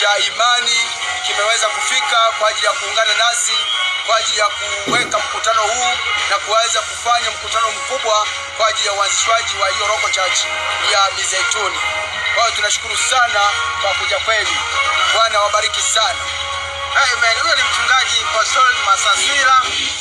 cha imani kimeweza kufika kwa ajili ya kuungana nasi kwa ajili ya kuweka mkutano huu na kuweza kufanya mkutano mkubwa kwa ajili ya uanzishwaji wa hiyo Roco Church ya Mizeituni. Kwa hiyo tunashukuru sana kwa kuja kwenu. Bwana wabariki sana. Amen. Huyo ni mchungaji Pastor Masasila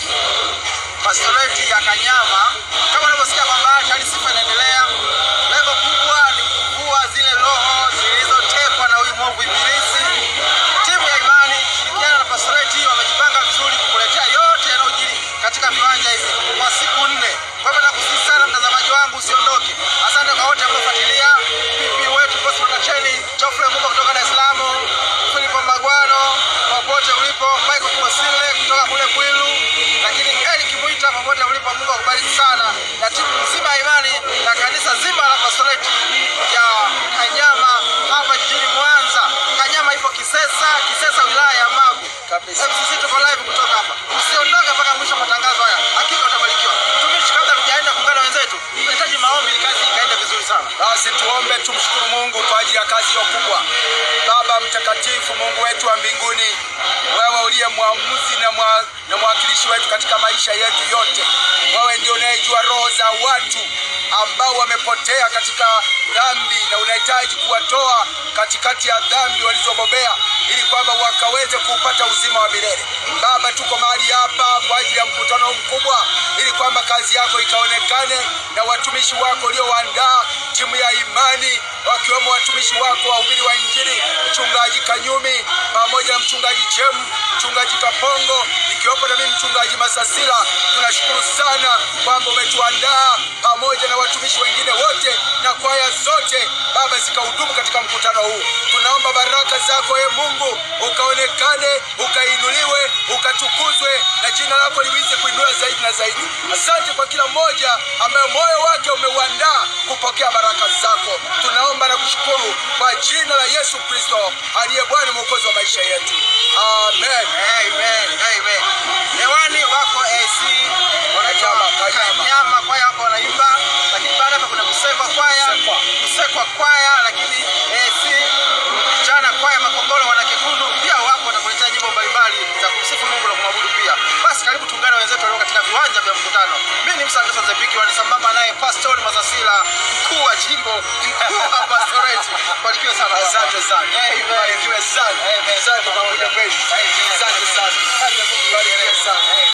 pastoreti ya Kanyama. Kama unavyosikia kwamba tayari sifa inaendelea, lengo kubwa ni kuvua zile roho zilizotekwa na huyu mwovu Ibilisi. Timu ya imani ikishirikiana na pastoreti wamejipanga vizuri kukuletea yote yanayojiri katika viwanja hivi kwa siku nne. Kwa hivyo nakusihi sana mtazamaji wangu usiondoke. Asante kwa wote mliofuatilia. Pipi wetu Cosmo Kacheni, Geoffrey Mungu kutoka Dar es Salaam, Philip Magwano popote ulipo, Michael Kimosile kutoka kule Kwilu, lakini Eric Mwita popote ulipo, Mungu akubariki sana, na timu nzima ya imani na kanisa zima la pastoreti ya Kanyama hapa jijini Mwanza. Kanyama ipo Kisesa, Kisesa wilaya ya Magu. Kabisa. MCC tuko live kutoka hapa. Usiondoke mpaka mwisho wa matangazo haya, hakika utabarikiwa. Mtumishi, kabla tujaenda kuungana na wenzetu, tunahitaji maombi ili kazi ikaende vizuri sana. Basi tuombe, tumshukuru Mungu kwa ajili ya kazi hiyo kubwa. Baba mtakatifu, Mungu wetu wa mbinguni, wewe uliye mwamuzi na, mwa, na mwakilishi wetu katika maisha yetu yote, wewe ndio unayejua roho za watu ambao wamepotea katika dhambi na unahitaji kuwatoa katikati ya dhambi walizobobea ili kwamba wakaweze kupata uzima wa milele. Baba, tuko mahali hapa kwa ajili ya mkutano mkubwa ili kwamba kazi yako ikaonekane na watumishi wako uliowaandaa, timu ya imani wakiwemo watumishi wako wahubiri wa Injili, mchungaji Kanyumi pamoja na mchungaji Chemu, mchungaji Kapongo, ikiwepo na mimi mchungaji Masasila. Tunashukuru sana kwamba umetuandaa pamoja na watumishi wengine wote na kwaya zote, Baba, zikahudumu katika mkutano huu. Tunaomba baraka zako e Mungu, ukaonekane, ukainuliwe, ukatukuzwe na jina lako liweze kuinuliwa zaidi na zaidi. Asante kwa kila mmoja ambaye moyo wake umeuandaa kupokea baraka zako. Tunaomba na kushukuru kwa jina la Yesu Kristo aliye Bwana mwokozi wa maisha yetu, amen. Amen, amen. Hewani wako AC wanaitwa Kanyama, Kanyama. Kanyama, kwaya wako wanaimba, lakini baada hapa kuna kusekwa kwaya, Kusekwa. kusekwa kwaya, lakini AC vijana kwaya Makongoro wana Kekundu pia wapo watakuletea nyimbo mbalimbali za kumsifu Mungu na kumwabudu pia. Basi karibu tuungane na wenzetu walio katika viwanja vya mkutano. Mimi ni Msa Anderson Zebiki, wanisambamba naye Pastor Mazasila, mkuu wa jimbo, mkuu wa pastoreti. Barikiwe sana. Asante sana, Amen. barikiwe sana, asante kwa kuja kwenu, asante sana, barikiwe sana.